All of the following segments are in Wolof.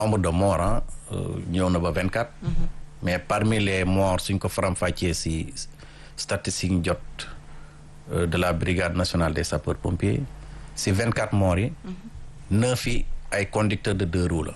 nombre de morts ñëw na ba vingt quatre. mais parmi les morts suñ ko faram-fàccee si statistique jot de la brigade nationale des sapeurs pompiers si vingt quatre morts yi. neuf yi ay conducteurs de deux roues la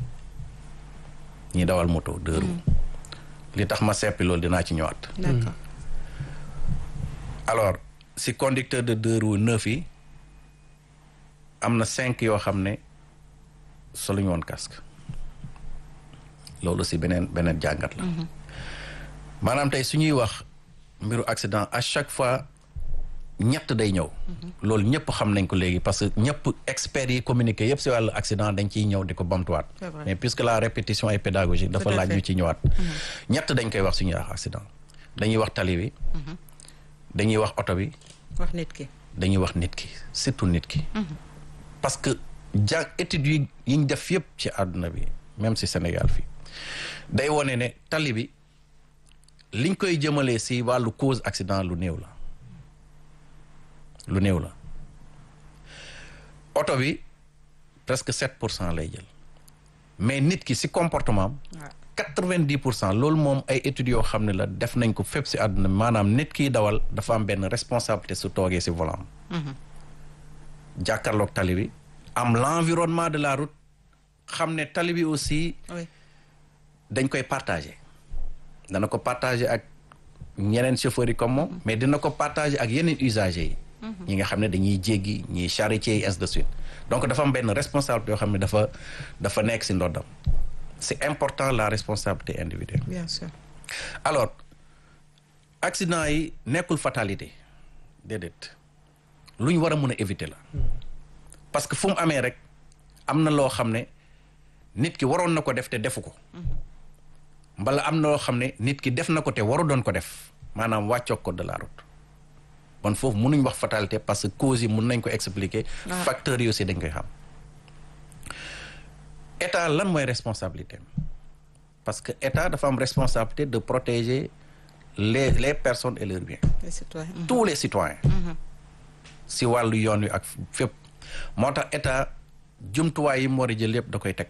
ñi dawal moto deux roues. li tax ma seppi loolu dinaa ci ñëwaat. d'accord alors si conducteur de deux roues neuf yi am na cinq yoo xam ne soluñu woon casque loolu si beneen beneen jàngat la. maanaam tey su ñuy wax mbiru accident à chaque fois ñett day ñëw. loolu ñëpp xam nañ ko léegi parce que ñëpp experts yi communiqué yëpp si wàllu accident dañ ciy ñëw di ko bamtuwaat. C'est vrai. mais puisque la répétition est pédagogique dafa Tout à laaj fait. ñu ci ñëwaat. ñett dañ koy wax su ñuy wax accident. dañuy wax tali bi. dañuy wax oto bi. wax nit ki. dañuy wax nit ki surtout nit ki. parce que ja études yi yi ñu def yëpp ci àdduna bi même si Sénégal fii day wone ne tali bi liñ koy jëmalee si wàllu cause accident lu néew la lu néew la oto bi presque sept pour cent lay jël mais nit ki si comportement am waaw quatre-vingt-dix pour cent loolu moom ay études yoo xam ne la def nañ ko fépp si àdduna bi maanaam nit kiy dawal dafa am benn responsabilité su toogee si volant am jàkkaarloog tali bi am l'environnement de la route xam ne tali bi aussi oui dañ koy partager dana ko partager ak ñeneen chauffeurs yi comme moom mais dina ko partager ak yeneen usagers yi ñi nga xam ne dañuy jéggi ñiy charretier yi ainsi de suite donc dafa am benn responsabilité yoo xam ne dafa dafa nekk si ndoddam c'est important la responsabilité individuelle bien sûr. alors accident yi nekkul fatalité déedéet lu ñu war a mën a éviter la parce que fu mu amee rek am na loo xam ne nit ki waroon na ko def te defu ko mbala am na loo xam ne nit ki def na ko te waru doon ko def maanaam wàccoog code de la route kon foofu mënuñ wax fatalité parce que causes yi mun nañ ko expliquer Ah. facteurs yi aussi dañ koy xam état lan mooy responsabilité am parce que état dafa am responsabilité de protéger les les personnes et leurs biens les citoyens. tous les citoyens si wàllu yoon wi ak fépp moo tax état jumtuwaay yi mu war a jël yëpp da koy teg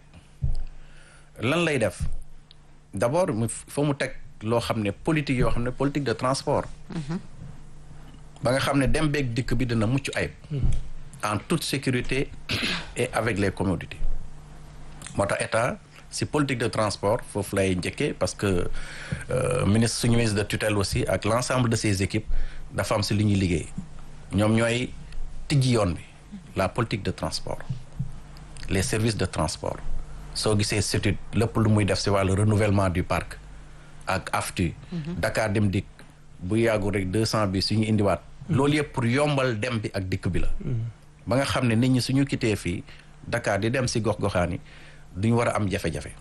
lan lay def d'abord mu fa mu teg loo xam ne politique yoo xam ne politique de transport ba nga xam ne dem beeg dikk bi dina mucc ayib en toute sécurité et avec les commodités moo tax état si politique de transport foofu lay njëkkee parce que euh, ministre suñu ministre de tutelle aussi ak l'ensemble de ses équipes dafa am si li ñuy liggéey ñoom ñooy tijji yoon bi la politique de transport les services de transport soo gisee surtout lépp lu muy def si wàllu renouvellement du parc ak AFTU Dakar dem dikk bu yàggu rek deux cent bi suñu indiwaat loolu yëpp pour yombal dem bi ak dikk bi la ba nga xam ne nit ñi suñu kitee fii Dakar di dem si gox-goxaan yi duñ war a am jafe-jafe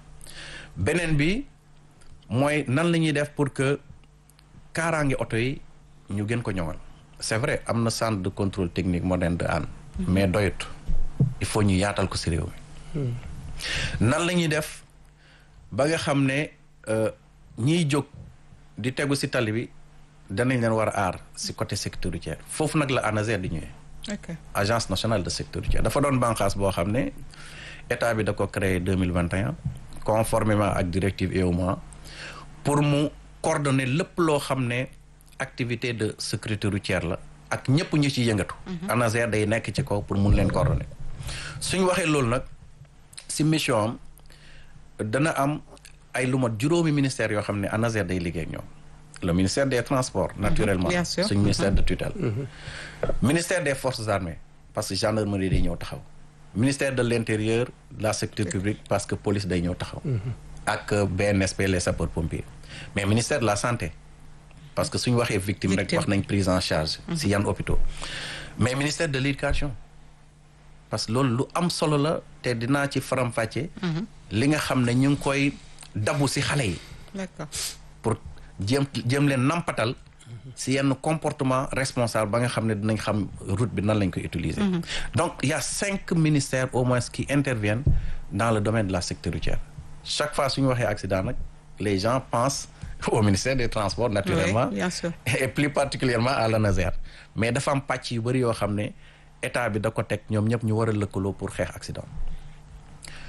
beneen bi mooy nan la ñuy def pour que kaaraange oto yi ñu gën ko ñoŋal c'est vrai am na centre de contrôle technique moderne de Hann mais doyut il faut ñu yaatal ko si réew mi nan la ñuy def ba nga xam ne euh, ñiy jóg di tegu si tali bi danañ leen war a aar si côté sécurité routière foofu nag la ANASER di ñëwee ok agence nationale de sécurité routière dafa doon bànqaas boo xam ne état bi da ko créé deux mille vingt et un conformément ak directive EUMA pour mu coordonner lépp loo xam ne activité de sécurité routière la ak ñëpp ñu ci yëngatu. ANASER day nekk ci kaw pour mun leen coordonner suñu waxee loolu nag si mission am dana am ay lu mat juróomi ministère yoo xam ne ANASER day liggéey ak ñoom le ministère des transports naturellement bien sûr. suñu ministère de tutelle ministère des forces armées parce que gendarmerie day ñëw taxaw ministère de l'intérieur de la sécurité publique parce que police day ñëw taxaw ak euh, BNSP les sapeurs pompiers mais ministère de la santé parce que suñu waxee victime rek Victime. wax nañ prise en charge si yan hôpitaux mais ministère de l'éducation parce que loolu lu am solo la te dinaa ci faram-fàcce li nga xam ne ñu ngi koy dabu si xale yi d'accord pour jéem jéem leen nampatal si yenn comportement responsable ba nga xam ne dinañ xam route bi nan lañ koy utiliser. donc il y a cinq ministères au moins qui interviennent dans le domaine de la sécurité routière chaque fois suñu waxee accident nag les gens pensent au ministère des transports naturellement Oui, bien sûr. et plus particulièrement à l'ANASER mais dafa am pàcc yu bëri yoo xam ne état bi da ko teg ñoom ñëpp ñu war a lëkkaloo pour xeex accident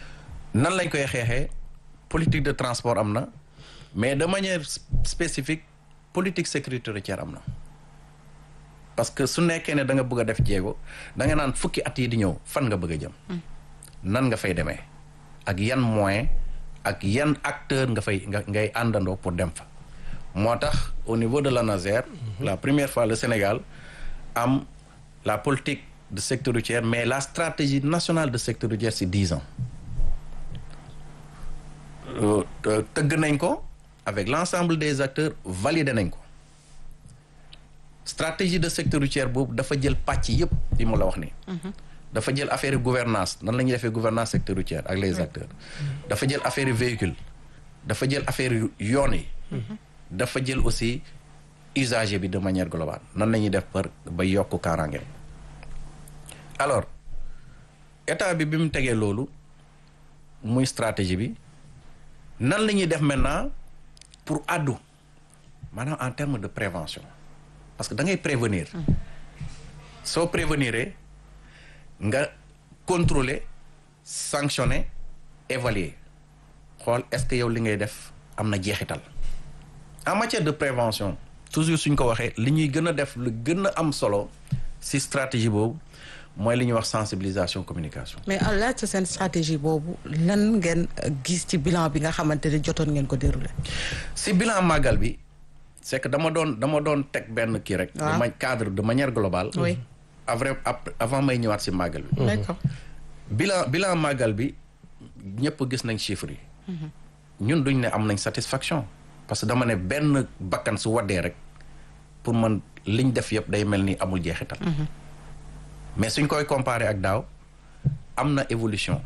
nan lañ koy xeexee politique de transport am na mais de manière spécifique politique sécurité routière am na parce que su nekkee ne da nga bëgg a def jéego da nga naan fukki at yi di ñëw fan nga bëgg a jëm nan nga fay demee ak yan moyen ak yan acteur nga fay nga ngay àndandoo pour dem fa moo tax au niveau de l'ANASER la première fois le Sénégal am la politique de secteur routier mais la stratégie nationale de secteur routier c'est dix ans tëgg nañ ko avec l'ensemble des acteurs validé nañ ko stratégie de secteur routier boobu dafa jël pàcc yëpp li mu la wax nii dafa jël affaire gouvernance nan la ñuy defee gouvernance secteur routier ak les acteurs dafa jël affaire véhicule dafa jël affaire yoon yi dafa jël aussi usager bi de manière globale nan la ñuy def par ba yokk kaaraange alors état bi bi mu tegee loolu muy stratégie bi nan la ñuy def maintenant pour addu maanaam en termes de prévention parce que da ngay prévenir soo prévenir nga contrôler sanctionner évaluer xool est-ce que yow li ngay def am na jeexital en matière de prévention toujours suñ ko waxee li ñuy gën a def lu gën a am solo ci stratégie boobu mooy li ñuy wax sensibilisation communication. mais en laaj sa seen stratégie boobu lan ngeen gis ci bilan bi nga xamante ne jotoon ngeen ko dérouler. ci bilan màggal bi c'est que dama doon dama doon teg benn kii rek. waaw de cadre de manière globale. oui après avant may ñëwaat ci màggal bi. d'accord bilan bilan màggal bi ñëpp gis nañ chiffres yi. ñun duñ ne am nañ satisfaction. parce que dama ne benn bakkan su waddee rek pour man liñ def yëpp day mel ni amul jeexital. mais suñ koy comparer ak daaw am na évolution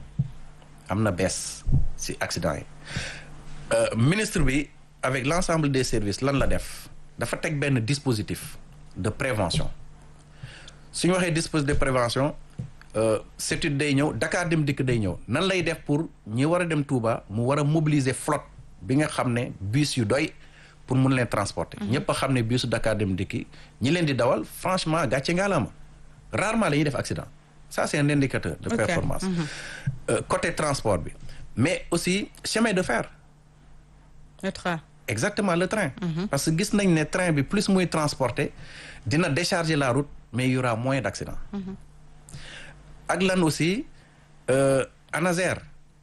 am na baisse ci accident yi ministre bi avec l'ensemble des services lan la def dafa teg benn dispositif de prévention suñu waxee dispositif de prévention CETUD day ñëw Dakar Dem Dikk day ñëw nan lay def pour ñi war a dem Touba mu war a mobiliser flotte bi nga xam ne bus yu doy pour mun leen transporter. ñëpp a xam ne busu Dakar Dem Dikk ñi leen di dawal franchement gàcce ngaalaama rarement la ñuy def accident ça c'est un indicateur de Ok. performance Euh, côté transport bi mais aussi chemin de fer le train exactement le train parce que gis nañ ne train bi plus muy transporter dina décharger la route mais il y aura moins d'accident ak lan aussi euh, ANASER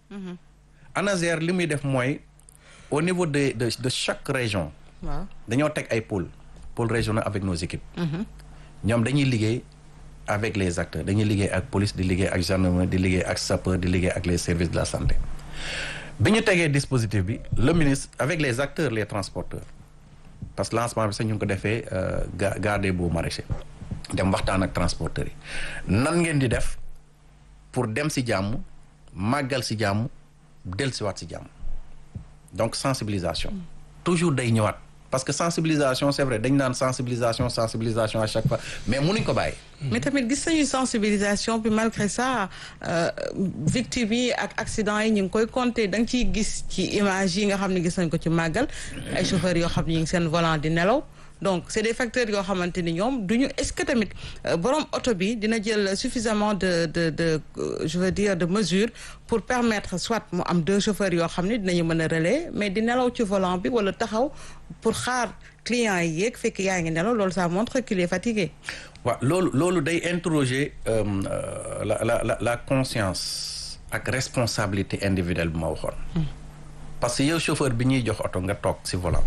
ANASER li muy def mooy au niveau de de de chaque région waaw dañoo teg ay pôles pôles régionaux avec nos équipes ñoom dañuy liggéey avec les acteurs dañuy liggéey ak police di liggéey ak gendarmerie di liggéey ak sapeur di liggéey ak les services de la santé bi ñu tegee dispositif bi le ministre avec les acteurs les transporteurs parce que lancement bi sax ñu ngi ko defee ga gare des Beaux Maraîchers dem waxtaan ak transporteurs yi nan ngeen di def pour dem si jàmm màggal si jàmm dellusiwaat si jàmm donc sensibilisation toujours day ñëwaat parce que sensibilisation c'est vrai dañ naan sensibilisation sensibilisation à chaque fois mais mënuñ ko bàyyi mais tamit gis nañu sensibilisation bi malgré ça euh, victimes yi ak accident yi ñu ngi koy compter da nga ciy gis ci image yi nga xam ne gis nañ ko ci màggal ay chauffeurs yoo xam ne ñu ngi seen volant di nelaw donc c'est des facteurs yoo xamante ni ñoom duñu est-ce que tamit euh, borom oto bi dina jël suffisamment de de de euh, je veux dire de mesures pour permettre soit mu am deux chauffeurs yoo xam ne dinañu mën a relais mais di nelaw ci volant bi wala taxaw pour xaar clients yi yéeg fekk yaa ngi nelaw loolu ça montre qu'il est fatigué waaw loolu loolu day interroger euh, euh, la la la la conscience ak responsabilité individuelle bi ma waxoon parce que yow chauffeur bi ñuy jox oto nga toog ci volant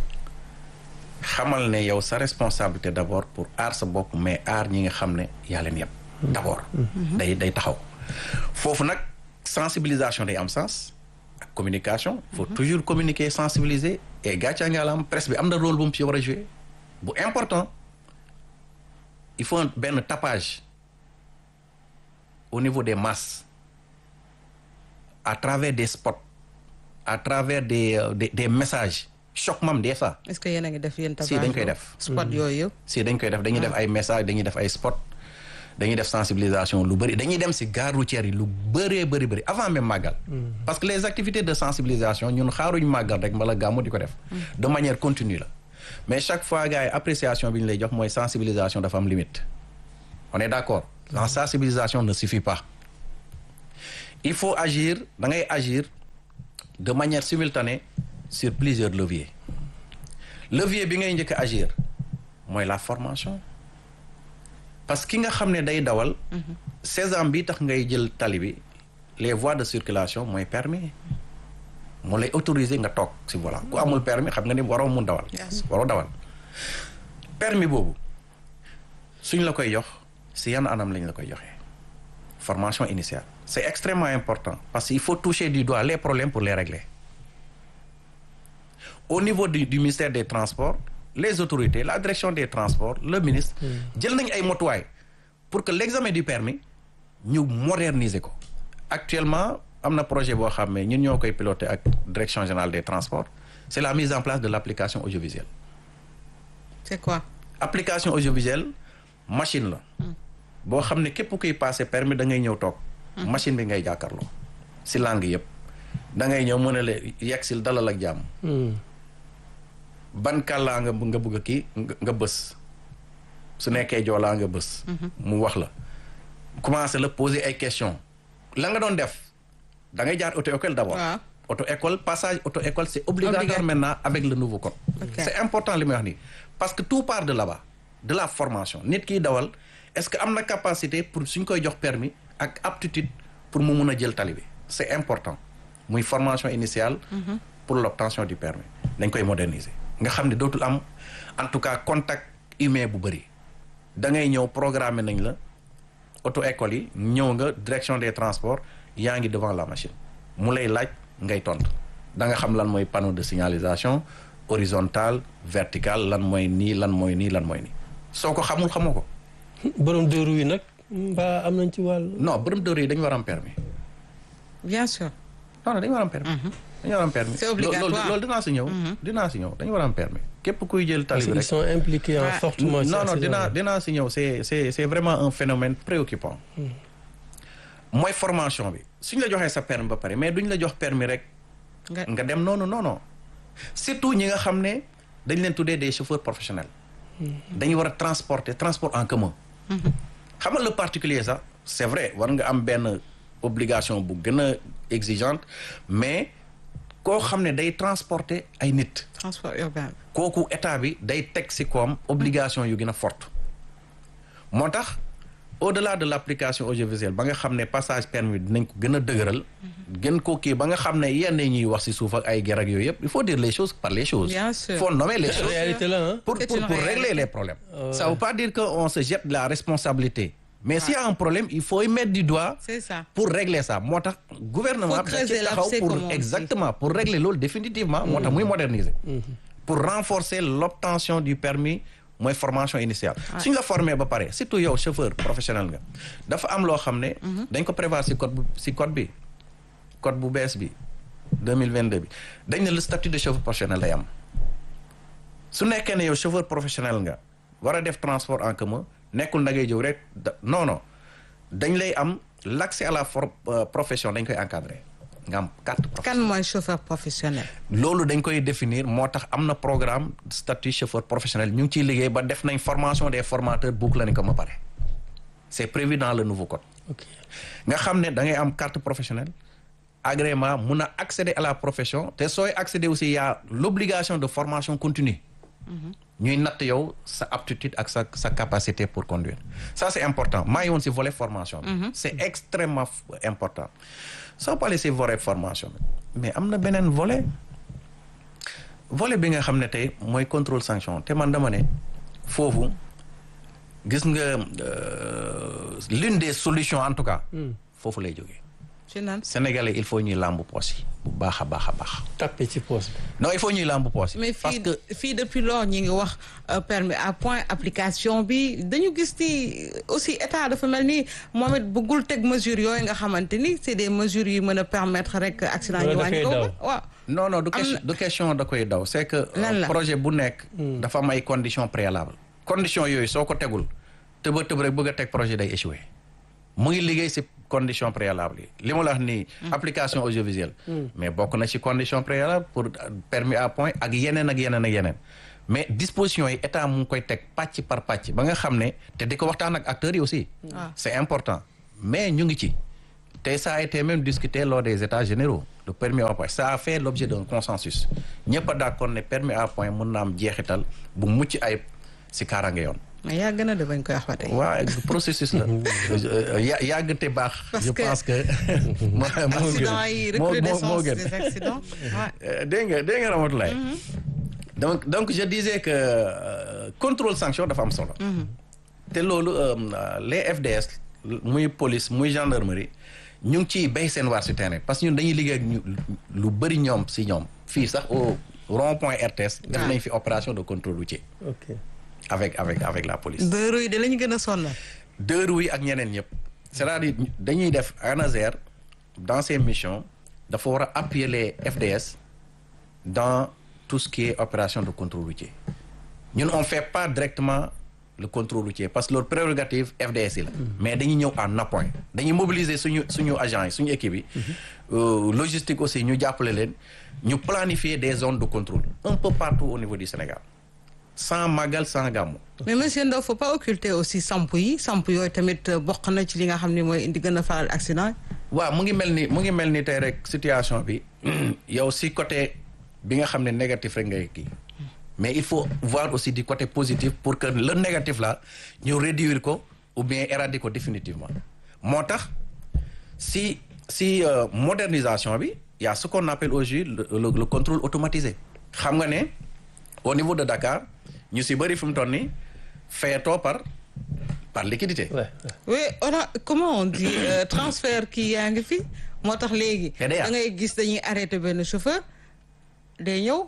xamal ne yow sa responsabilité d'abord pour aar sa bopp mais aar ñi nga xam ne yaa leen yëpp d'abord day day taxaw foofu nag sensibilisation day am sens ak communication faut toujours communiquer sensibiliser et gàccaa nga la am presse bi am na rôle bu mu ci war a jouer bu important il faut un- benn tapage au niveau des masses à travers des spots à travers des euh, des, des messages choc mam des fois est-ce que yéen a ngi def yéen Si, dañ koy def. spot yooyu yëpp si dañ koy def dañuy def ay messages dañuy def ay spots dañuy def sensibilisation lu bëri dañuy dem si gare routière yi lu bëree bëri bëri avant même màggal parce que les activités de sensibilisation ñun xaaruñ màggal rek mbala gàmmu di ko def de manière continue la mais chaque fois gars yi appréciation bi ñu lay jox mooy sensibilisation dafa am limite on est d'accord la sensibilisation ne suffit pas il faut agir da ngay agir de manière simultanée sur plusieurs leviers levier bi ngay njëkk a agir mooy la formation parce que ki nga xam ne day dawal seize ans bi tax ngay jël tali bi les voies de circulation mooy permis moo lay autoriser nga toog si volant ku amul permis xam nga ni waroo mun dawal Yes. waroo dawal permis boobu suñ la koy jox si yan anam lañ la koy joxee formation initiale c'est extrêmement important parce qu'il faut toucher du doigt les problèmes pour les régler au niveau du, du ministère des transports les autorités la direction des transports le ministre jël nañ ay motuwaay pour que l'examen du permis ñu moderniser ko actuellement am na projet boo xam ne ñun ñoo koy piloter ak direction générale des transports c'est la mise en place de l'application audiovisuelle c'est quoi application audiovisuelle machine la boo xam ne képp kuy passer permis da ngay ñëw toog machine bi ngay jàkkaarloo si langue yëpp da ngay ñëw mën a la yegsil dalal ak jàmm ban kàllaa nga nga bëgg a kii nga nga bës su nekkee joolaa nga bës mu wax la commencé la poser ay questions la nga doon def da ngay jaar auto école d'abord waaw auto école passage auto école c'est obligatoire Obligatoire. maintenant avec le nouveau code Ok. c'est important li may wax nii parce que tout part de là-bas de la formation nit kiy dawal est-ce que am na capacité pour suñ koy jox permis ak aptitude pour mu mun a jël tali bi c'est important muy formation initiale pour l'obtention du permis dañ koy moderniser nga xam ne dootul am en tout cas contact humain bu bëri da ngay ñëw programmer nañ la auto école yi ñëw nga direction des transports yaa ngi devant la machine mu lay laaj ngay tontu da nga xam lan mooy panneau de signalisation horizontal vertical lan mooy nii lan mooy nii lan mooy nii soo ko xamul xamoo ko borom deux roues yi nag mbaa am nañ ci wàll. non borom dóor yi dañu war a am permis bien sûr non non dañu war a am permis dañu war a am permis C'est Lo- obligatoire. loolu loolu dinaa si ñëw dinaa si ñëw dañu war a am permis képp kuy jël tali parce bi qu'ils rek sont impliqués en Ouais. fortement. ci non non accident dinaa yi. dinaa si ñëw c'est c'est c'est vraiment un phénomène préoccupant mooy formation bi suñ la joxee sa permis ba pare mais duñ la jox permis rek nga nga dem noonu non non surtout ñi nga xam ne dañ leen tuddee des chauffeurs professionnels dañu war a transporter transport en commun xam nga le particulier sax c'est vrai war nga am benn obligation bu gën a exigeante mais koo xam ne day transporter ay nit transport urbain kooku état bi day teg ci koom obligation yu gën a forte moo tax au-delà de l'application audiovisuelle ba nga xam ne passage permis dinañ ko gën a dëgëral gën ko kii ba nga xam ne yenn ñuy wax ci suuf ak ay ger ak yooyu yëpp il faut dire les choses par les choses Bien sûr. faut nommer les choses réalité la hein. pour, C'est pour, une pour réalité. régler les problèmes Ouais. ça veut pas dire qu'on se jette la responsabilité mais s'il y a un problème il faut y mettre du doigt c'est ça pour régler ça moo tax gouvernement Faut bi da ci creuser taxaw l'abcès, pour comme on dit. exactement pour régler loolu définitivement moo tax muy moderniser pour renforcer l'obtention du permis mooy formation initiale suñ la formé ba pare surtout yow chauffeur professionnel nga dafa am loo xam ne dañ ko prévoir ci code bu ci code bi code bu bees bi 2022 bi dañ ne le statut de chauffeur professionnel day am su nekkee ne yow chauffeur professionnel nga war a def transport en commun nekkul da ngay jëw rek da- non non dañ lay am l'accès à la for- euh, profession dañ koy encadrer nga am carte kan professionnelle mooy chauffeur professionnel loolu dañ koy définir moo tax am na programme statut chauffeur professionnel ñu ngi ciy liggéey ba def nañ formation des formateurs boucle nañ ko ba pare c'est prévu dans le nouveau code ok nga xam ne da ngay am carte professionnelle agrément mun a accéder à la profession te sooy accéder aussi il y a l'obligation de formation continue ñuy natt yow sa aptitude ak sa sa capacité pour conduire ça c'est important maa ngi woon ci volet formation bi c'est extrêmement f- important soo parlee ci volet formation bi mais am na beneen volet volet bi nga xam ne tey mooy contrôle sanction te man dama ne foofu gis nga euh, l'une des solutions en tout cas foofu lay jógee ci nan sénégalais il faut ñuy làmb poos yi bu baax a baax a baax tapé ci poste bi. non il faut ñuy làmb poos yi mais parce fii que fii depuis lors ñi ngi wax euh, permis à point application bi dañu gis ni aussi état dafa mel ni moom it bëggul teg mesures yooyu nga xamante ni c'est des mesures yu mën a permettre rek accident yi Wala da wàññi koy ko daw. waaw non non du Am question na- du question da koy daw c'est que euh, Lan la? projet bu nekk dafa am ay conditions préalables conditions yooyu soo ko tegul tëba tëb rek bëgg a teg projet day échouer mu ngi liggéey ci conditions préalables yi li ma la wax nii application audiovisuelle mais bokk na ci conditions préalables pour euh, permis à point ak yeneen ak yeneen ak yeneen mais dispositions yi état mu ngi koy teg pàcc par pàcc ba nga xam ne te di ko waxtaan ak acteurs yi aussi waaw c'est important mais ñu ngi ci te ça a été même discuté lors des états généraux le permis à point ça a fait l'objet d'un consensus ñëpp a d'accord ne permis à point mën na am jeexital bu mucc ayib si kaaraange yoon mais yaa gën a de bañ koy wax ba tey. waa processus la ya yàgg te baax Parce je que- pense que moo moo accident yi gën moo moo recrudescence moo gën des accidents. Ouais. Euh, dégg nga dégg nga Ramatoulaye donc donc je disais que euh, contrôle sanction dafa am solo te loolu euh, les FDS muy police muy gendarmerie ñu ngi ciy béy seen waar si terrain parce que ñun dañuy liggéey ak ñu lu bëri ñoom si ñoom fii sax au rond point RTS def Ah. nañ fi opération de contrôle routier ok avec avec avec la police deux roues yi de la ñu gën a sonal. deux roues yi ak ñeneen ñëpp c'est-à-dire dañuy def ANASER dans ses missions dafa war a appuyer les FDS dans tout ce qui est opération de contrôle routier ñun on fait pas directement le contrôle routier parce que leur prérogative FDS yi la mais dañuy ñëw en appoint dañuy mobiliser suñu suñu agents yi suñu équipe yi Euh, logistique aussi ñu jàppale leen ñu planifier des zones de contrôle un peu partout au niveau du Sénégal sans magal sans gàmmu mais monsieur Ndao faut pas occulter aussi samp yi samp yooyu tamit euh, bokk na ci li nga xam ne mooy indi gën a faral accident. waaw mu ngi mel ni mu ngi mel ni tey rek situation bi yow si côté bi nga xam ne négatif rek ngay kii mais il faut voir aussi du côté positif pour que le négatif là ñu réduire ko ou bien éradiquer ko définitivement moo tax si si euh, modernisation bi y a ce qu'on appelle aujourd'hui le, le, le contrôle automatisé xam nga ne au niveau de Dakar ñu si bëri fi mu toll nii fayatoo par par liquidité ouais, ouais. oui on a comment on dit euh, transfert kii yaa ngi fi moo tax léegi. PDA. da ngay gis dañuy arrêté benn chauffeur day ñëw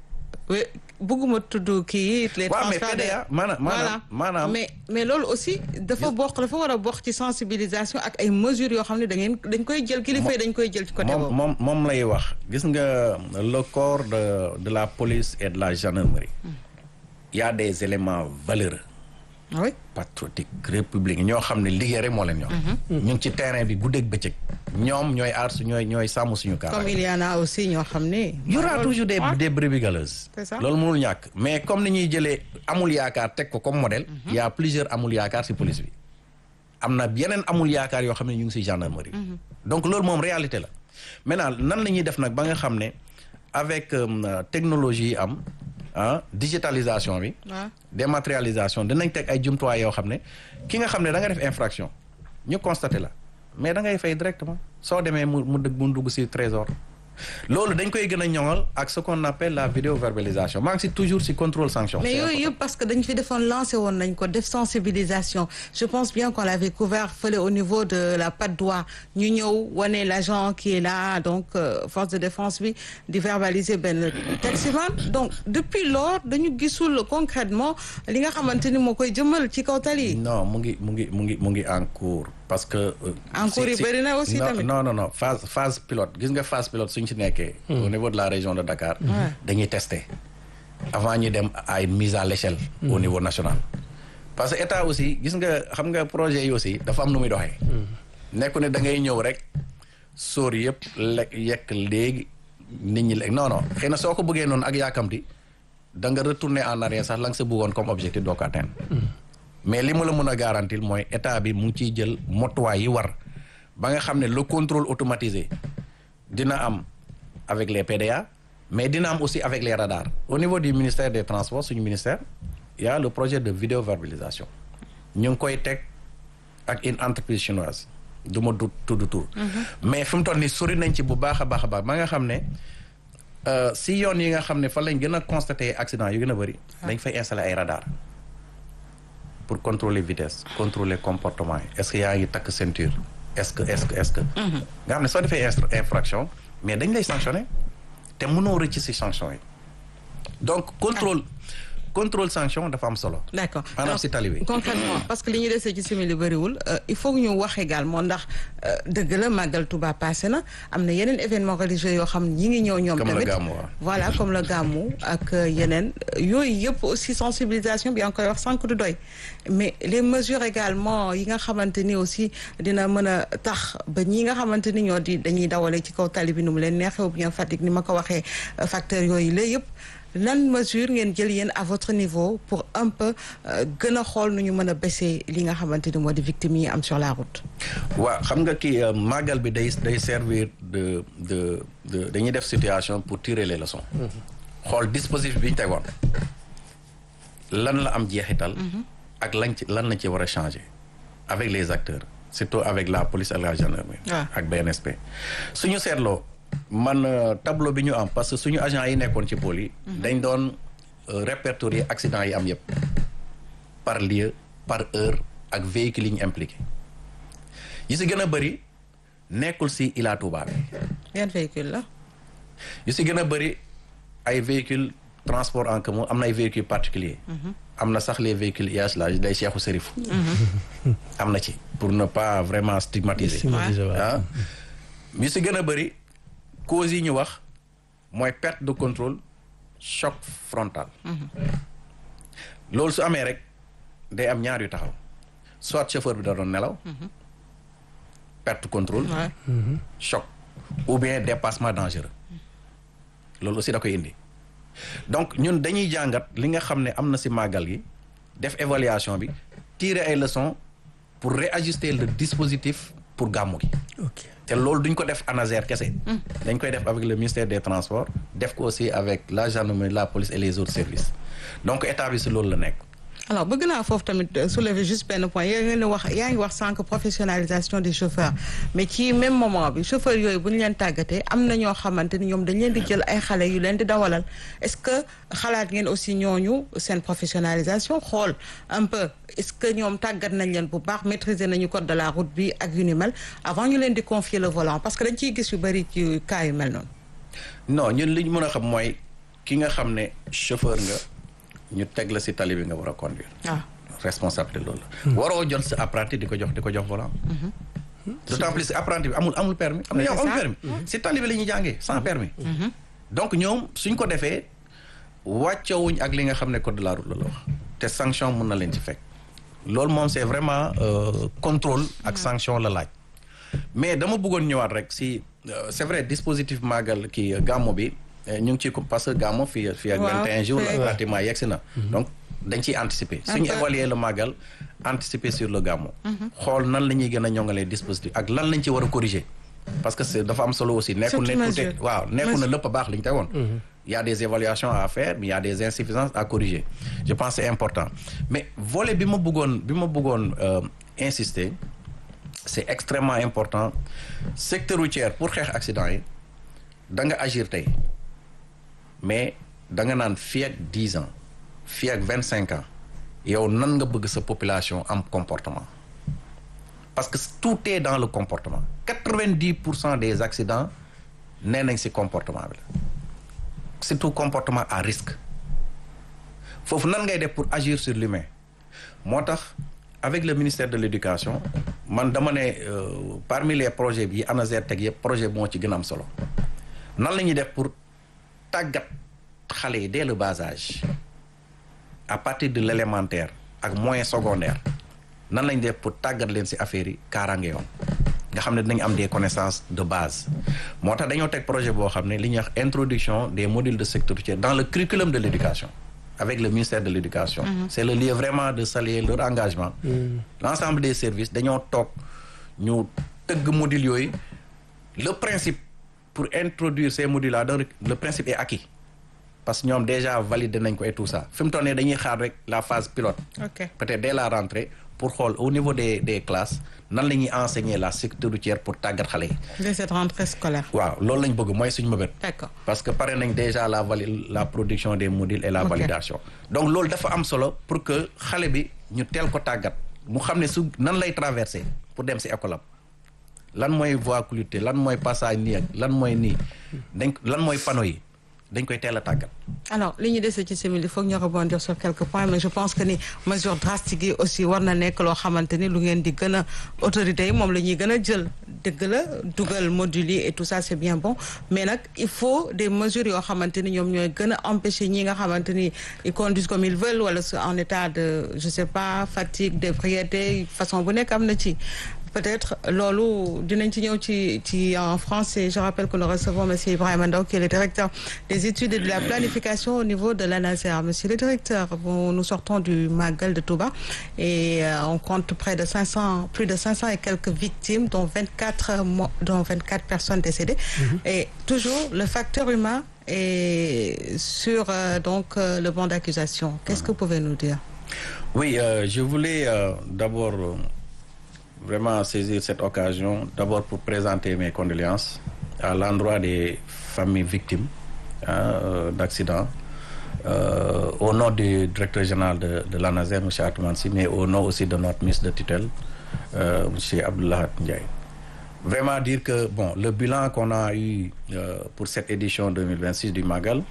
oui bëgguma tudd kii yi. les waaw mais transferts de- PDA maanaam maanaam maanaam mais mais loolu aussi dafa bokk dafa war a bokk ci sensibilisation ak ay mesures yoo xam ne da ngeen dañ koy jël kilifa yi dañ koy jël ci côté moom boobu. moom moom lay wax gis nga le corps de de la police et de la gendarmerie il y a des éléments valeureux Ah oui patriotiques républicains ñoo xam ne liggéey rek moo leen ñor ñu ngi ci terrain bi guddeeg bëccëg ñoom ñooy aar su ñooy ñooy sàmm suñu comme kaaraange il y en a aussi ñoo xam ne. y aura toujours des Ouais. des brebis galeuses C'est ça. loolu mënul ñàkk mais comme ni ñuy jëlee amul yaakaar teg ko comme modèle il y a plusieurs amul yaakaar ci police bi am na yeneen amul yaakaar yoo xam ne ñu ngi ci gendarmerie donc loolu moom réalité la maintenant nan la ñuy def nag ba nga xam ne avec euh, technologie yi am ah digitalisation bi waaw dématérialisation dinañ teg ay jumtuwaay yoo xam ne ki nga xam ne da nga def infraction ñu constaté la mais da ngay fay directement soo demee mu mu dëgg mu dugg ci trésor loolu dañ koy gën a ñoŋal ak ce qu'on appelle la vidéoverbalisation maa ngi ci toujours ci contrôle sanction mais C'est yooyu important. yëpp parce que dañ fi defoon lancé woon nañ ko def sensibilisation je pense bien qu'on l'avait couvert fële au niveau de la Patte d'Oie ñu ñëw wane l'agent qui est là donc euh, force de défense bi di verbaliser benn taximan donc depuis lors dañu gisul concrètement li nga xamante ni moo koy jëmal ci kaw tali yi non mu ngi mu ngi mu ngi mu ngi en cours parce que. euh, En si- cours yi si- bëri na aussi non, tamit. non non non phase phase pilote gis nga phase pilote suñ ci nekkee. au niveau de la région de Dakar. Ouais. dañuy tester avant ñu dem à une mise à l'échelle au niveau national. parce que état aussi gis nga xam nga projet yi aussi dafa am nu muy doxee. nekku ne da ngay ñëw rek sóor yëpp lekk yekk léegi nit ñi lekk non non xëy na soo ko bëggee noonu ak yaakamti da nga retourner en arrière sax la nga sa bëggoon comme objectif doo ko atteindre. mais li ma la mën a garantir mooy état bi mu ngi ciy jël motuwaay yi war ba nga xam ne le contrôle automatisé dina am avec les PDA mais dina am aussi avec les radars au niveau du ministère des transports suñu ministère il y a le projet de vidéoverbalisation ñu ngi koy teg ak une entreprise chinoise du ma du tudd tur mais fi mu toll nii sori nañ ci bu baax a baax a baax ba nga xam ne euh, si yoon yi nga xam ne fa lañ gën a constater accident yu gën a bëri dañ fay installer ay radar pour contrôler vitesse contrôler comportement yi est-ce que yaa ngi takk ceinture est-ce que est-ce que est-ce que nga xam ne soo defee instru- infraction mais dañ lay sanctionner te mënoo rëcc ci sanction yi donc contrôle contrôle sanction dafa am solo d'accord maanaam Alors, si tali bi concrètement parce que li ñu desee ci simili bëriwul euh, il faut que ñu wax également ndax euh, dëgg la màggal Touba passé na am na yeneen événement religieux yoo xam ñi ngi ñëw ñoom Comme le tamit Gamou, waaw. voilà comme le Gamou ak euh, yeneen euh, yooyu yëpp aussi sensibilisation bi yaa ngi koy wax sànq du doy mais les mesures également yi nga xamante ni aussi dina mën a tax ba ñi nga xamante ni ñoo di dañuy dawale ci kaw tali bi nu mu leen neexee ou bien Fatick ni ma ko waxee euh, facteurs yooyu la yëpp lan mesure ngeen jël yéen à votre niveau pour un peu gën a xool nu ñu mën a baisser li nga xamante ni moo di victimes yi am sur la route. waaw xam nga kii màggal bi day day servir de de de dañuy def situation pour tirer les leçons. xool dispositif bi ñu tegoon lan la am jeexital. ak lañ ci lan lañ ci war a changer avec les acteurs surtout avec la police ak la gendarmerie. ak BNSP. suñu seetloo man tableau bi ñu am parce que suñu agent yi nekkoon ci pôle yi. dañ doon répertorier accident yi am yëpp par lieu par heure ak véhicule yi ñu impliqué yi si gën a bëri nekkul si Ila Touba bi. yan véhicule la. yu si gën a bëri ay véhicule transport en commun am na ay véhicules particuliers am na sax les véhicules IH la day Cheikhou Serif am na ci pour ne pas vraiment stigmatiser ah yu si gën a bëri causes yi ñu wax mooy perte de contrôle choc frontal loolu su amee rek day am ñaar yu taxaw soit chauffeur bi da doon nelaw perte contrôle choc ou bien dépassement dangereux loolu aussi da koy indi donc ñun dañuy jàngat li nga xam ne am na ci màggal gi def évaluation bi tirer ay leçons pour réajuster le dispositif pour gàmmu gi te loolu duñ ko def ANASER kese dañ koy def avec le ministère des transports def ko aussi avec la gendarmerie la police et les autres services donc état bi ci loolu la nekk alors bëgg naa foofu tamit soulever juste benn point yaa ngi wax yaa ngi wax sànq professionnalisation des chauffeurs mais ci même moment bi chauffeurs yooyu bu ñu leen tàggatee am na ñoo xamante ni ñoom dañ leen di jël ay xale yu leen di dawalal est-ce que xalaat ngeen aussi ñooñu seen professionnalisation xool un peu est-ce que ñoom tàggat nañ leen bu baax maîtriser nañu code de la route bi ak yu ni mel avant ñu leen di confier le volant parce que dañ ciy gis yu bëri ci cas yu mel noonu. non ñun li ñu mën a xam mooy ki nga xam ne chauffeur nga. ñu teg la ci tali bi nga war a conduire. ah responsabilité loolu la. waroo jot sa apprenti di ko jox di ko jox volant. d'autant plus apprenti bi amul amul permis am na ñoo amul permis ci tali bi la ñuy jàngee sans permis donc ñoom suñ ko defee wàccewuñ ak li nga xam ne code de la route la la wax te sanction mun na leen ci fekk loolu moom c'est vraiment contrôle ak sanction la laaj mais dama bëggoon ñëwaat rek ci c'est vrai dispositif màggal kii gàmmu bi ñu ngi ci parce que gàmmu fii fii ak vingt et un jours la pratiquement yegsi na donc dañ ciy anticiper suñu évaluer le màggal anticiper sur le gàmmu xool nan la ñuy gën a ñongalee dispositif ak lan lañ ci war a corriger parce que c'est dafa am solo aussi nekkul ne tout waaw nekkul na lépp a baax li ñu tegoon il y a des évaluations à faire mais il y a des insuffisances à corriger je pense c'est important mais volet bi ma bëggoon bi ma bëggoon insister c'est extrêmement important secteur routier pour xeex accident yi da nga agir tey mais da nga naan fii ak dix ans fii ak vingt cinq ans yow nan nga bëgg sa population am comportement parce que tout est dans le comportement quatre-vingt-dix pour cent des accidents nee nañ ci comportement bi la surtout comportement à risque foofu nan ngay def pour agir sur l'humain moo tax avec le ministère de l'éducation man dama ne parmi les projets bi ANASER teg yëpp projet moo ci gën a am solo nan la ñuy def pour tàggat xale yi dès le bas âge à partir de l'élémentaire ak moyen secondaire nan lañ def pour tàggat leen ci affaire yi kaaraange yoon nga xam ne dinañ am des connaissances de base moo tax dañoo teg projet boo xam ne li ñuy wax introduction des modules de secteur routier dans le curriculum de l'éducation avec le ministère de l'éducation c'est le lieu vraiment de saluer leur engagement l'ensemble des services dañoo toog ñu tëgg modules yooyu le principe pour introduire ces modules là donc le principe est acquis parce que ñoom déjà validé nañ ko et tout ça fi mu toll nii dañuy xaar rek la phase pilote peut-être dès la rentrée pour xool au niveau des des classes nan la ñuy enseigner la sécurité routière pour tàggat xale yi. dès cette rentrée scolaire. waaw loolu lañ bëgg mooy suñu mëbët. d'accord parce que pare nañ déjà la vali la production des modules et la validation. donc loolu dafa am solo pour que xale bi ñu teel ko tàggat mu xam ne su nan lay traverser pour dem ci école am lan mooy voie cloutée lan mooy passage nii ak lan mooy nii dañ lan mooy panneau yi. dañ koy teel a tàggat. alors li ñu dese ci simili foog ñu rebondir sur quelques points mais je pense que ni mesure drastique yi aussi war na nekk loo xamante ni lu ngeen di gën a autorités yi moom la ñuy gën a jël dëgg la dugal modules yi et tout ça c'est bien bon mais nag il faut des mesures yoo xamante ni ñoom ñooy gën a empêcher ñi nga xamante ni ils conduisent comme ils veulent wala en état de je sais pas fatigue d'ébriété façon bu nekk am na ci peut-être loolu dinañ ci ñëw ci ci en français je rappelle que nous recevons monsieur Ibrahima Ndaw qui est le directeur des études et de la planification au niveau de l'ANASER monsieur le directeur bon, nous sortons du Magal de Touba et euh, on compte près de 500 plus de 500 et quelques victimes dont 24 mo- dont 24 personnes décédées et toujours le facteur humain est sur euh, donc euh, le banc d'accusation qu'est-ce que vous pouvez nous dire Oui, euh, je voulais euh, d'abord euh, vraiment saisir cette occasion, d'abord pour présenter mes condoléances à l'endroit des familles victimes hein, euh, d'accidents, euh, au nom du directeur général de, de l'ANASER, M. Atoumansi, mais au nom aussi de notre ministre de tutelle, euh, M. Abdullah Ndiaye. Vraiment dire que bon, le bilan qu'on a eu euh, pour cette édition 2026 du Magal,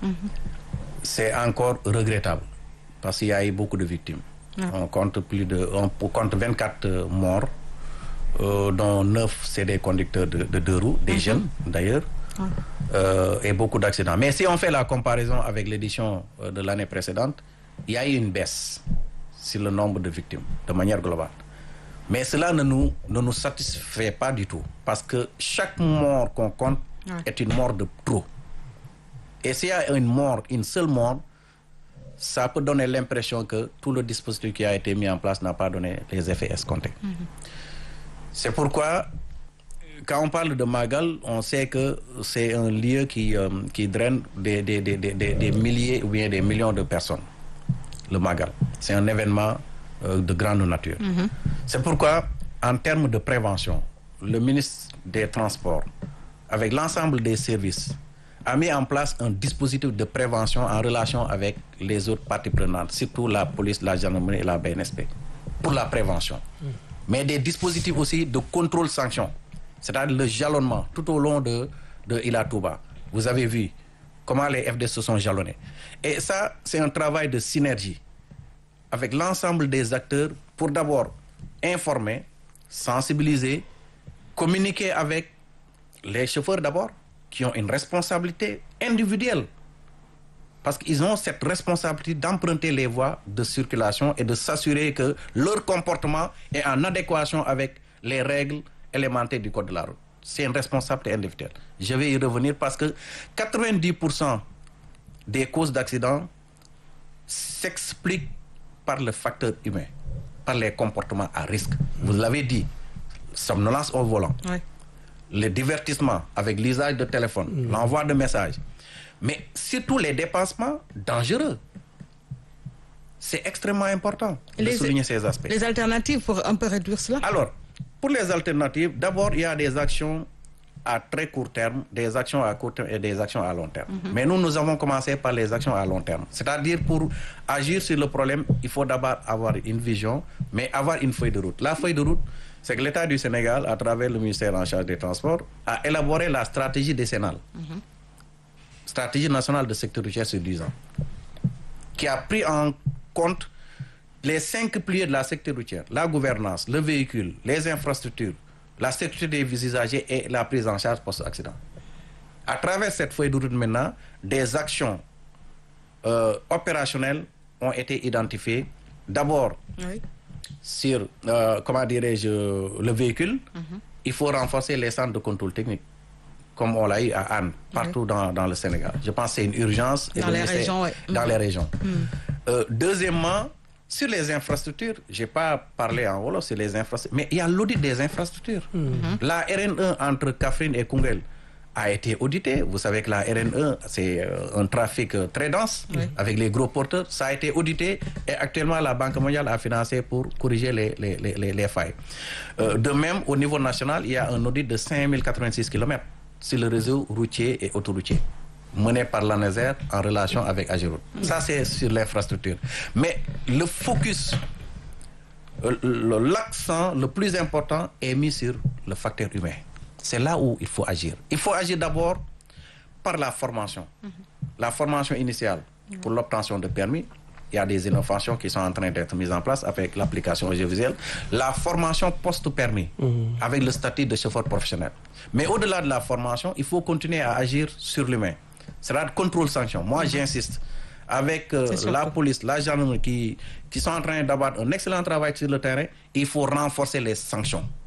c'est encore regrettable parce qu'il y a eu beaucoup de victimes. On compte plus de, on compte 24 euh, morts, euh, dont 9 c'est des conducteurs de, de deux roues, des jeunes d'ailleurs, euh, et beaucoup d'accidents. Mais si on fait la comparaison avec l'édition euh, de l'année précédente, il y a eu une baisse sur le nombre de victimes de manière globale. Mais cela ne nous, ne nous satisfait pas du tout parce que chaque mort qu'on compte Ouais. est une mort de trop. Et s'il y a une mort, une seule mort, ça peut donner l'impression que tout le dispositif qui a été mis en place n'a pas donné les effets escomptés. C'est pourquoi, quand on parle de Magal, on sait que c'est un lieu qui, euh, qui draine des, des, des, des, des- des milliers ou bien des millions de personnes. Le Magal. C'est un événement euh, de grande nature. C'est pourquoi, en termes de prévention, le ministre des Transports, avec l'ensemble des services, a mis en place un dispositif de prévention en relation avec les autres parties prenantes, surtout la police, la gendarmerie et la BNSP, pour la prévention. Mais des dispositifs aussi de contrôle-sanction, c'est-à-dire le jalonnement tout au long de, de Ila Touba. Vous avez vu comment les FD se sont jalonnés. Et ça, c'est un travail de synergie avec l'ensemble des acteurs pour d'abord informer, sensibiliser, communiquer avec les chauffeurs d'abord, qui ont une responsabilité individuelle. Parce qu'ils ont cette responsabilité d'emprunter les voies de circulation et de s'assurer que leur comportement est en adéquation avec les règles élémentaires du code de la route. C'est une responsabilité individuelle. Je vais y revenir parce que 90% des causes d'accidents s'expliquent par le facteur humain, par les comportements à risque. Vous l'avez dit, somnolence au volant, Ouais. le divertissement avec l'usage de téléphone, l'envoi de messages, mais surtout les dépassements dangereux. C'est extrêmement important de Les- souligner ces aspects. Les alternatives pour un peu réduire cela Alors, pour les alternatives, d'abord, il y a des actions à très court terme, des actions à court terme et des actions à long terme. Mais nous, nous avons commencé par les actions à long terme. C'est-à-dire, pour agir sur le problème, il faut d'abord avoir une vision, mais avoir une feuille de route. La feuille de route, c'est que l'État du Sénégal, à travers le ministère en charge des Transports, a élaboré la stratégie décennale. Stratégie nationale de secteur routier sur 10 ans qui a pris en compte les cinq piliers de la secteur routière, la gouvernance, le véhicule, les infrastructures, la sécurité des usagers et la prise en charge post-accident. À travers cette feuille de route maintenant, des actions euh, opérationnelles ont été identifiées. D'abord, Oui. sur, euh, comment dirais-je, le véhicule, il faut renforcer les centres de contrôle technique, comme on l'a eu à Anne, partout dans, dans le Sénégal. Je pense que c'est une urgence. et Dans le les ministère- régions, ouais. Dans Mhm. les régions. Euh, deuxièmement, sur les infrastructures, je n'ai pas parlé en Wolof sur les infrastructures, mais il y a l'audit des infrastructures. La RN1 entre Kafrine et Kungel a été auditée. Vous savez que la RN1, c'est euh, un trafic euh, très dense avec les gros porteurs. Ça a été audité et actuellement la Banque mondiale a financé pour corriger les, les, les, les- les failles. Euh, de même, au niveau national, il y a un audit de 5086 km sur le réseau routier et autoroutier mené par l'ANESER en relation avec Ageroute. Ça, c'est sur l'infrastructure. Mais le focus, euh, le- l'accent le plus important est mis sur le facteur humain. C'est là où il faut agir. Il faut agir d'abord par la formation. La formation initiale pour l'obtention de permis. Il y a des innovations qui sont en train d'être mises en place avec l'application audiovisuelle. La formation post-permis avec le statut de chauffeur professionnel. Mais au-delà de la formation, il faut continuer à agir sur l'humain. C'est-à-dire contrôle-sanction. Moi, j'insiste. Avec euh, C'est sûr la que- police, la gendarmerie qui, qui sont en train d'avoir un excellent travail sur le terrain, il faut renforcer les sanctions.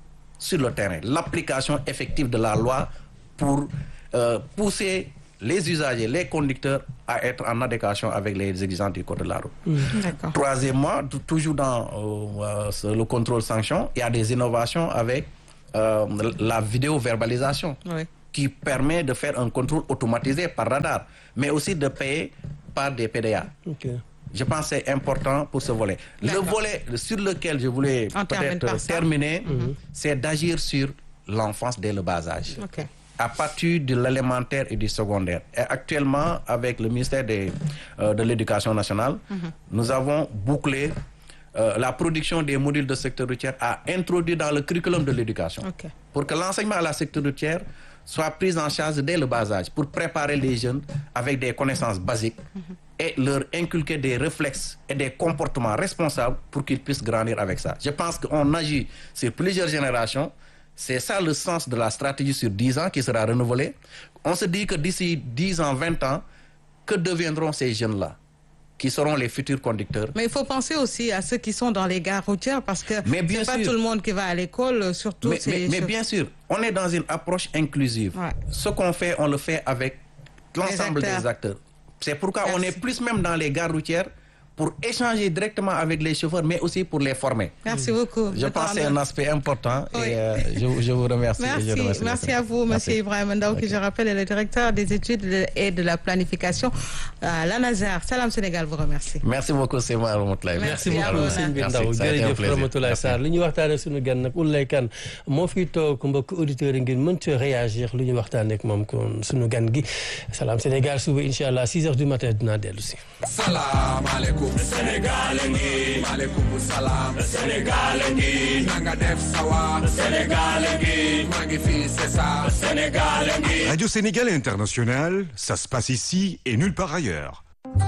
sur le terrain, l'application effective de la loi pour euh, pousser les usagers, les conducteurs à être en adéquation avec les exigences du code de la route. D'accord. Troisièmement, t- toujours dans euh, euh, le contrôle sanction, il y a des innovations avec euh, la vidéo-verbalisation Oui. qui permet de faire un contrôle automatisé par radar, mais aussi de payer par des PDA. ok Je pense que c'est important pour ce volet. Le D'accord. volet sur lequel je voulais On termine peut-être par ça. terminer, c'est d'agir sur l'enfance dès le bas âge. Ok. À partir de l'élémentaire et du secondaire. Et actuellement, avec le ministère des, euh, de l'Éducation nationale, nous avons bouclé euh, la production des modules de secteur routier à introduire dans le curriculum de l'éducation Ok. pour que l'enseignement à la secteur routière soit pris en charge dès le bas âge pour préparer les jeunes avec des connaissances basiques et leur inculquer des réflexes et des comportements responsables pour qu'ils puissent grandir avec ça. Je pense qu'on agit sur plusieurs générations. C'est ça le sens de la stratégie sur 10 ans qui sera renouvelée. On se dit que d'ici 10 ans, 20 ans, que deviendront ces jeunes-là qui seront les futurs conducteurs Mais il faut penser aussi à ceux qui sont dans les gares routières parce que Mais bien c'est pas sûr. tout le monde qui va à l'école, euh, surtout mais, ces mais- mais chauff- bien sûr, on est dans une approche inclusive. Ouais. Ce qu'on fait, on le fait avec l'ensemble acteurs. des acteurs. C'est pourquoi on Merci. est plus même dans les gares routières pour échanger directement avec les chauffeurs, mais aussi pour les former. Merci beaucoup. Je Le pense que temps c'est de- un aspect important Oui. et euh, je, je vous remercie. et je Merci, remercie merci le à vous, Merci. Monsieur Ibrahim Ndaw, qui je rappelle est le directeur des études et de la planification à l'ANASAR. Salam Sénégal vous remercie. Merci beaucoup, c'est moi, Ramatoulaye. Merci merci beaucoup beaucoup, sëñ bi Merci, Ndaw ça a été un jërëjëf plaisir. Ramatoulaye Merci. Sarr li ñuy waxtaanee suñu gan nag Oulaye Kane moo fi toog mbokk auditeurs yi ngeen mën ci réagir lu ñu waxtaanee ak moom kon suñu gan gi Salam Sénégal suba incha allah 6 heures du matin dinaa dellu si. salaamaaleykum Sénégal ngi maaleykum salaam Sénégal ngi nanga def sawa Sénégal ngi maa ngi fii c'est ça Sénégal ngi Radio Sénégal International, ça se passe ici et nulle part ailleurs.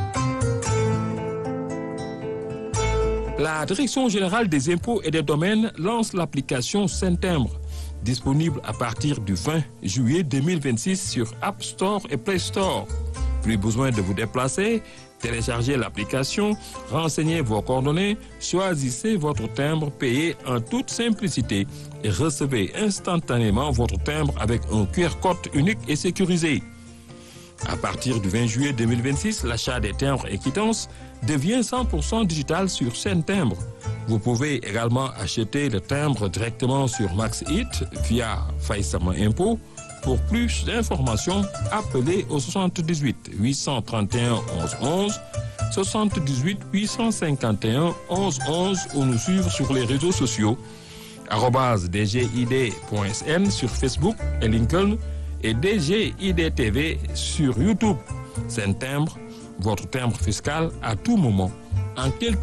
La Direction générale des impôts et des domaines lance l'application Saint-Timbre, disponible à partir du 20 juillet 2026 sur App Store et Play Store. Plus besoin de vous déplacer, téléchargez l'application, renseignez vos coordonnées, choisissez votre timbre payé en toute simplicité et recevez instantanément votre timbre avec un QR code unique et sécurisé. À partir du 20 juillet 2026, l'achat des timbres et quittances devient 100% digital sur Saint Timbre. Vous pouvez également acheter le timbre directement sur MaxHit via Faïsama Impôt. Pour plus d'informations, appelez au 78 831 11 11, 78 851 11 11 ou nous suivre sur les réseaux sociaux arobase dgid.sn sur Facebook et LinkedIn et DGID-TV sur YouTube. C'est un timbre, votre timbre fiscal à tout moment, en quelques